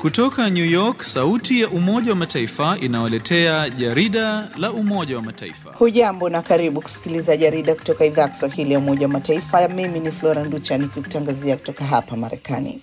Kutoka New York, sauti ya Umoja wa Mataifa inawaletea jarida la Umoja wa Mataifa. Hujambo na karibu kusikiliza jarida kutoka idhaa ya Kiswahili ya Umoja wa Mataifa. Mimi ni Flora Nducha nikikutangazia kutoka hapa Marekani.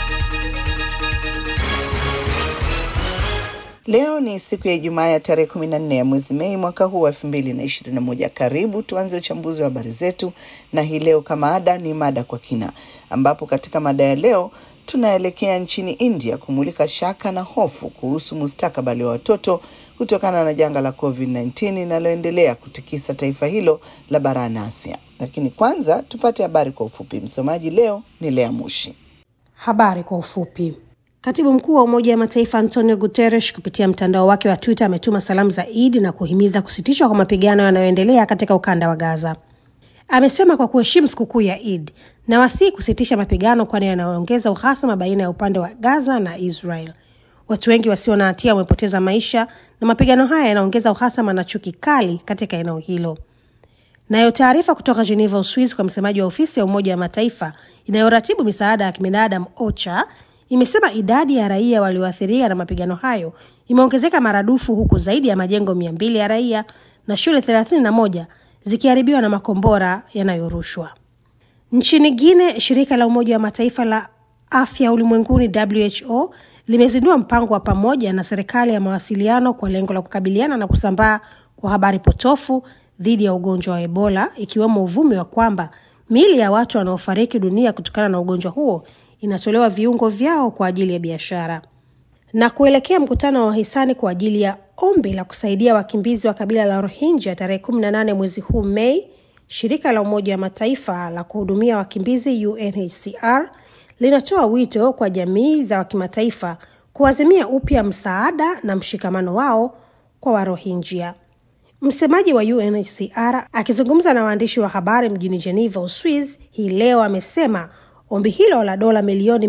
Leo ni siku ya Ijumaa ya tarehe kumi na nne ya mwezi Mei mwaka huu wa elfu mbili na ishirini na moja. Karibu tuanze uchambuzi wa habari zetu, na hii leo kama ada ni mada kwa kina, ambapo katika mada ya leo tunaelekea nchini India kumulika shaka na hofu kuhusu mustakabali wa watoto kutokana na janga la COVID-19 linaloendelea kutikisa taifa hilo la barani Asia. Lakini kwanza tupate habari kwa ufupi. Msomaji leo ni Lea Mushi. Habari kwa ufupi. Katibu mkuu wa Umoja wa Mataifa Antonio Guterres kupitia mtandao wake wa Twitter ametuma salamu za Idi na kuhimiza kusitishwa kwa mapigano yanayoendelea katika ukanda wa Gaza. Amesema kwa kuheshimu sikukuu ya Eid na wasii kusitisha mapigano, kwani yanaongeza uhasama baina ya upande wa Gaza na Israel. Watu wengi wasio na hatia wamepoteza maisha na mapigano haya yanaongeza uhasama na chuki kali katika eneo hilo. Nayo taarifa kutoka Geneva, Uswizi, kwa msemaji wa ofisi ya Umoja wa Mataifa inayoratibu misaada ya kibinadamu OCHA imesema idadi ya raia walioathirika na mapigano hayo imeongezeka maradufu huku zaidi ya majengo mia mbili ya raia na shule thelathini na moja zikiharibiwa na makombora yanayorushwa. Nchini Guine, shirika la Umoja wa Mataifa la afya ulimwenguni WHO limezindua mpango wa pamoja na serikali ya mawasiliano kwa lengo la kukabiliana na kusambaa kwa habari potofu dhidi ya ugonjwa wa Ebola, ikiwemo uvumi wa kwamba miili ya watu wanaofariki dunia kutokana na ugonjwa huo inatolewa viungo vyao kwa ajili ya biashara. Na kuelekea mkutano wa wahisani kwa ajili ya ombi la kusaidia wakimbizi wa kabila la Rohingya tarehe 18 mwezi huu Mei, shirika la Umoja wa Mataifa la kuhudumia wakimbizi UNHCR linatoa wito kwa jamii za kimataifa kuazimia upya msaada na mshikamano wao kwa Warohingya. Msemaji wa UNHCR akizungumza na waandishi wa habari mjini Geneva, Uswiz, hii leo amesema ombi hilo la dola milioni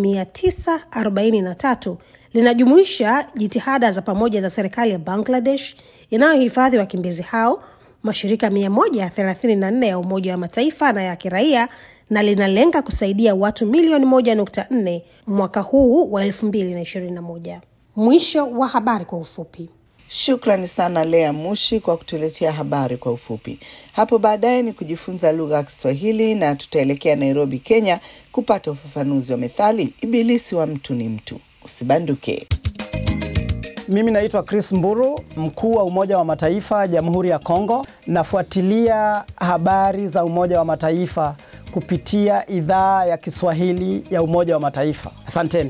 943 linajumuisha jitihada za pamoja za serikali ya Bangladesh inayohifadhi wakimbizi hao, mashirika 134 ya Umoja wa Mataifa na ya kiraia na linalenga kusaidia watu milioni 1.4 mwaka huu wa 2021. Mwisho wa habari kwa ufupi. Shukrani sana Lea Mushi kwa kutuletea habari kwa ufupi. Hapo baadaye ni kujifunza lugha ya Kiswahili na tutaelekea Nairobi, Kenya kupata ufafanuzi wa methali ibilisi wa mtu ni mtu. Usibanduke. Mimi naitwa Chris Mburu, mkuu wa Umoja wa Mataifa Jamhuri ya Kongo. Nafuatilia habari za Umoja wa Mataifa kupitia idhaa ya Kiswahili ya Umoja wa Mataifa. Asanteni.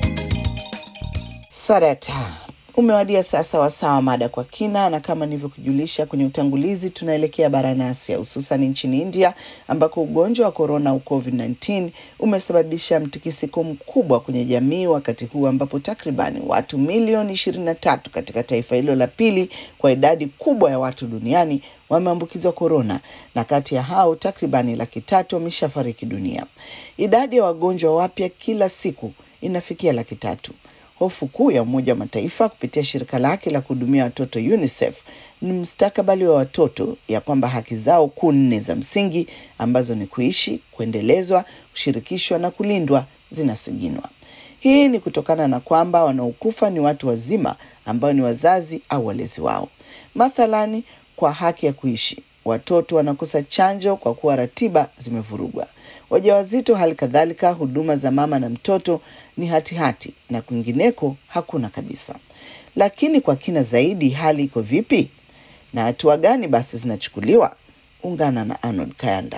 Sarata. Umewadia sasa wasaa wa mada kwa kina, na kama nilivyokujulisha kwenye utangulizi, tunaelekea barani Asia, hususan nchini India ambako ugonjwa wa korona au COVID-19 umesababisha mtikisiko mkubwa kwenye jamii, wakati huu ambapo takribani watu milioni ishirini na tatu katika taifa hilo la pili kwa idadi kubwa ya watu duniani wameambukizwa korona, na kati ya hao takribani laki tatu wameshafariki dunia. Idadi ya wagonjwa wapya kila siku inafikia laki tatu. Hofu kuu ya Umoja wa Mataifa kupitia shirika lake la kuhudumia watoto UNICEF ni mustakabali wa watoto, ya kwamba haki zao kuu nne za msingi ambazo ni kuishi, kuendelezwa, kushirikishwa na kulindwa zinasiginwa. Hii ni kutokana na kwamba wanaokufa ni watu wazima ambao ni wazazi au walezi wao. Mathalani, kwa haki ya kuishi, watoto wanakosa chanjo kwa kuwa ratiba zimevurugwa. Wajawazito hali kadhalika, huduma za mama na mtoto ni hatihati hati, na kwingineko hakuna kabisa. Lakini kwa kina zaidi, hali iko vipi na hatua gani basi zinachukuliwa? Ungana na Arnold Kayanda.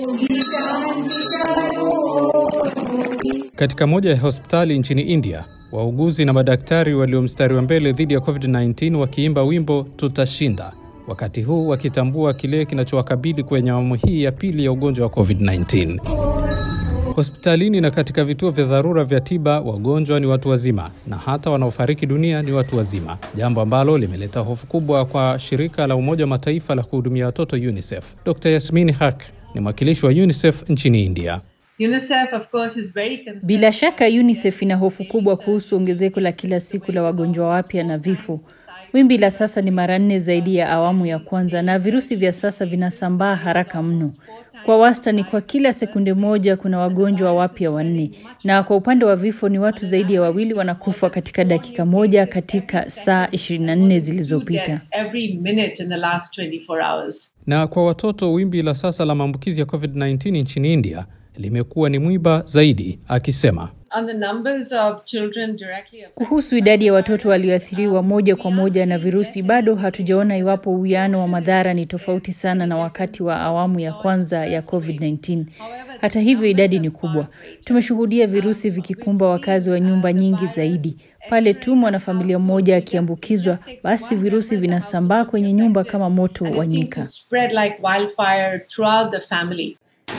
Katika moja ya hospitali nchini India, wauguzi na madaktari walio mstari wa mbele dhidi ya COVID-19 wakiimba wimbo tutashinda wakati huu wakitambua kile kinachowakabili kwenye awamu hii ya pili ya ugonjwa wa COVID-19. Hospitalini na katika vituo vya dharura vya tiba, wagonjwa ni watu wazima na hata wanaofariki dunia ni watu wazima, jambo ambalo limeleta hofu kubwa kwa shirika la Umoja wa Mataifa la kuhudumia watoto UNICEF. Dr. Yasmin Haq ni mwakilishi wa UNICEF nchini India. UNICEF of course is very concerned. Bila shaka UNICEF ina hofu kubwa kuhusu ongezeko la kila siku la wagonjwa wapya na vifo. Wimbi la sasa ni mara nne zaidi ya awamu ya kwanza na virusi vya sasa vinasambaa haraka mno. Kwa wastani, kwa kila sekunde moja kuna wagonjwa wapya wanne, na kwa upande wa vifo ni watu zaidi ya wawili wanakufa katika dakika moja katika saa 24 zilizopita. every minute in the last 24 hours. Na kwa watoto, wimbi la sasa la maambukizi ya COVID-19 nchini India limekuwa ni mwiba zaidi, akisema On the numbers of children directly affected, Kuhusu idadi ya watoto walioathiriwa moja kwa moja na virusi, bado hatujaona iwapo uwiano wa madhara ni tofauti sana na wakati wa awamu ya kwanza ya COVID-19. Hata hivyo, idadi ni kubwa. Tumeshuhudia virusi vikikumba wakazi wa nyumba nyingi zaidi. Pale tu mwanafamilia mmoja akiambukizwa, basi virusi vinasambaa kwenye nyumba kama moto wa it seems nyika. to spread like wildfire throughout the family.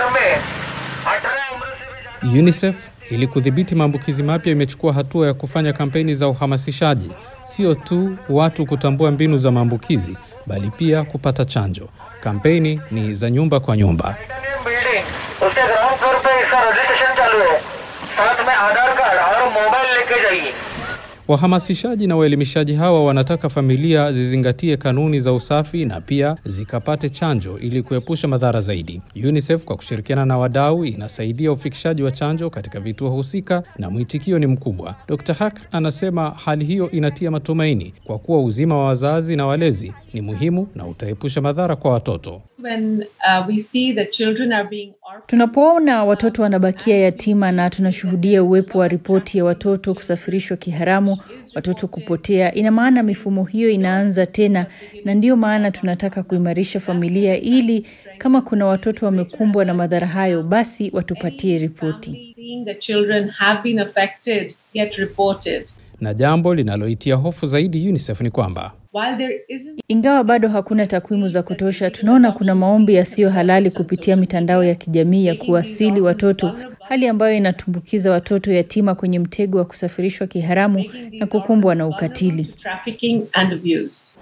UNICEF ili kudhibiti maambukizi mapya imechukua hatua ya kufanya kampeni za uhamasishaji, sio tu watu kutambua mbinu za maambukizi, bali pia kupata chanjo. Kampeni ni za nyumba kwa nyumba. Building उसके ground floor पे इसका रजिस्ट्रेशन चालू है साथ में आधार कार्ड और मोबाइल लेके जाइए Wahamasishaji na waelimishaji hawa wanataka familia zizingatie kanuni za usafi na pia zikapate chanjo ili kuepusha madhara zaidi. UNICEF kwa kushirikiana na wadau inasaidia ufikishaji wa chanjo katika vituo husika na mwitikio ni mkubwa. Dr. Hak anasema hali hiyo inatia matumaini kwa kuwa uzima wa wazazi na walezi ni muhimu na utaepusha madhara kwa watoto. When uh, we see that children are being orphaned, Tunapoona watoto wanabakia yatima na tunashuhudia uwepo wa ripoti ya watoto kusafirishwa kiharamu, watoto kupotea, ina maana mifumo hiyo inaanza tena, na ndiyo maana tunataka kuimarisha familia ili kama kuna watoto wamekumbwa na madhara hayo, basi watupatie ripoti. seeing that children have been affected get reported. Na jambo linaloitia hofu zaidi UNICEF ni kwamba While there isn't Ingawa bado hakuna takwimu za kutosha, tunaona kuna maombi yasiyo halali kupitia mitandao ya kijamii ya kuwasili watoto, hali ambayo inatumbukiza watoto yatima kwenye mtego wa kusafirishwa kiharamu na kukumbwa na ukatili. trafficking and abuse.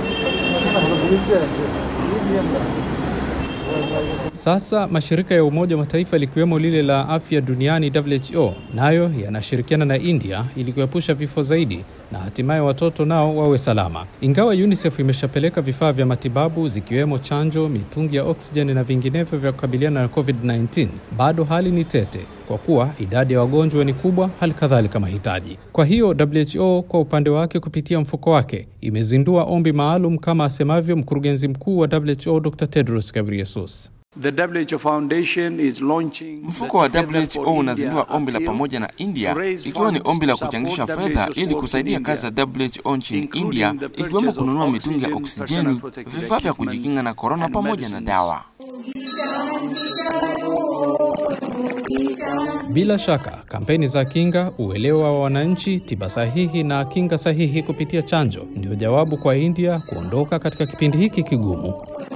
Sasa mashirika ya Umoja wa Mataifa likiwemo lile la afya duniani WHO nayo yanashirikiana na India ili kuepusha vifo zaidi na hatimaye watoto nao wawe salama. Ingawa UNICEF imeshapeleka vifaa vya matibabu zikiwemo chanjo, mitungi ya oksijeni na vinginevyo vya kukabiliana na COVID-19, bado hali ni tete kwa kuwa idadi ya wagonjwa ni kubwa, hali kadhalika mahitaji. Kwa hiyo WHO kwa upande wake kupitia mfuko wake imezindua ombi maalum kama asemavyo mkurugenzi mkuu wa WHO Dr. Tedros Ghebreyesus. The WHO Foundation is launching Mfuko wa WHO unazindua ombi la pamoja na India ikiwa ni ombi la kuchangisha fedha ili kusaidia kazi za WHO nchini India ikiwemo kununua mitungi ya oksijeni, vifaa vya kujikinga na korona pamoja na dawa. Bila shaka kampeni za kinga, uelewa wa wananchi, tiba sahihi na kinga sahihi kupitia chanjo ndio jawabu kwa India kuondoka katika kipindi hiki kigumu.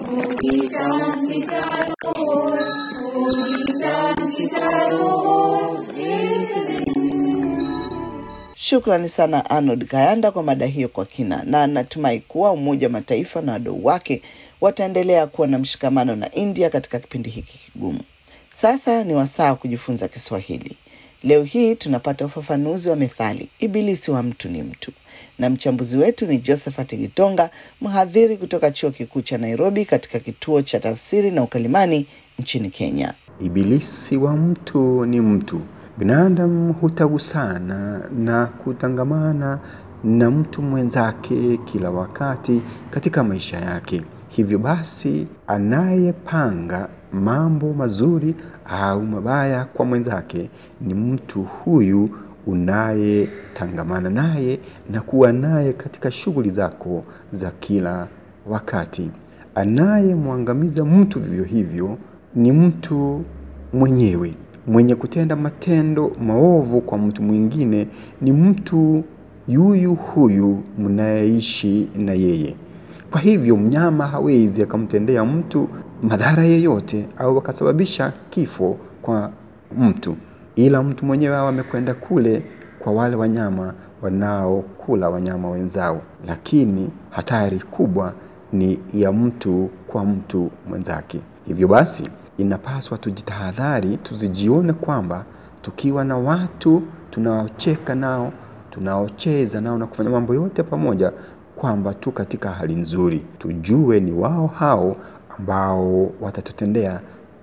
Shukrani sana Arnold Kayanda kwa mada hiyo kwa kina, na natumai kuwa Umoja wa Mataifa na wadau wake wataendelea kuwa na mshikamano na India katika kipindi hiki kigumu. Sasa ni wasaa wa kujifunza Kiswahili. Leo hii tunapata ufafanuzi wa methali ibilisi wa mtu ni mtu, na mchambuzi wetu ni Josephat Gitonga, mhadhiri kutoka chuo kikuu cha Nairobi katika kituo cha tafsiri na ukalimani nchini Kenya. Ibilisi wa mtu ni mtu. Binadamu hutagusana na kutangamana na mtu mwenzake kila wakati katika maisha yake. Hivyo basi, anayepanga mambo mazuri au mabaya kwa mwenzake ni mtu huyu unayetangamana naye na kuwa naye katika shughuli zako za kila wakati. Anayemwangamiza mtu vivyo hivyo ni mtu mwenyewe. Mwenye kutenda matendo maovu kwa mtu mwingine ni mtu yuyu huyu mnayeishi na yeye. Kwa hivyo mnyama hawezi akamtendea mtu madhara yeyote au akasababisha kifo kwa mtu, ila mtu mwenyewe awe amekwenda kule kwa wale wanyama wanaokula wanyama wenzao. Lakini hatari kubwa ni ya mtu kwa mtu mwenzake. Hivyo basi inapaswa tujitahadhari, tusijione kwamba tukiwa na watu tunaocheka nao, tunaocheza nao na kufanya mambo yote pamoja, kwamba tu katika hali nzuri. Tujue ni wao hao ambao watatutendea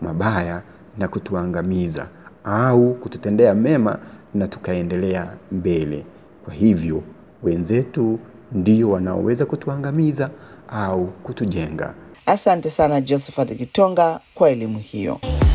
mabaya na kutuangamiza au kututendea mema na tukaendelea mbele. Kwa hivyo wenzetu ndio wanaoweza kutuangamiza au kutujenga. Asante sana Josephat Kitonga kwa elimu hiyo.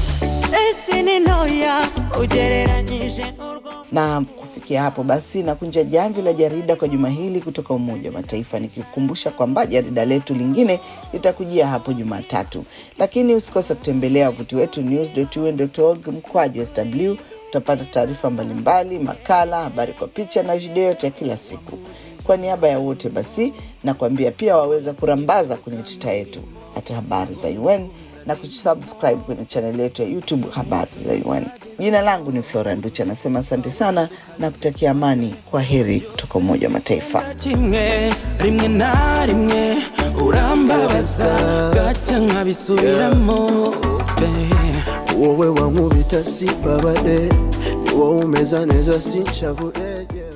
Na kufikia hapo basi nakunja jamvi la jarida kwa juma hili kutoka Umoja wa Mataifa, nikikukumbusha kwamba jarida letu lingine litakujia hapo Jumatatu, lakini usikose kutembelea wavuti wetu news.un.org mkwaju sw. Utapata taarifa mbalimbali, makala, habari kwa picha na video yote ya kila siku. Kwa niaba ya wote basi nakwambia pia waweza kurambaza kwenye tuta yetu hata habari za UN na kusubscribe kwenye chaneli yetu ya YouTube habari za UN. Jina langu ni Flora Nducha, nasema asante sana na kutakia amani. Kwa heri kutoka Umoja wa Mataifa. kimwe rimwe na rimwe urambabaza gaca nkabisubiramo wowe wankubita si babade ni wowe umeza neza sinshavure yeah.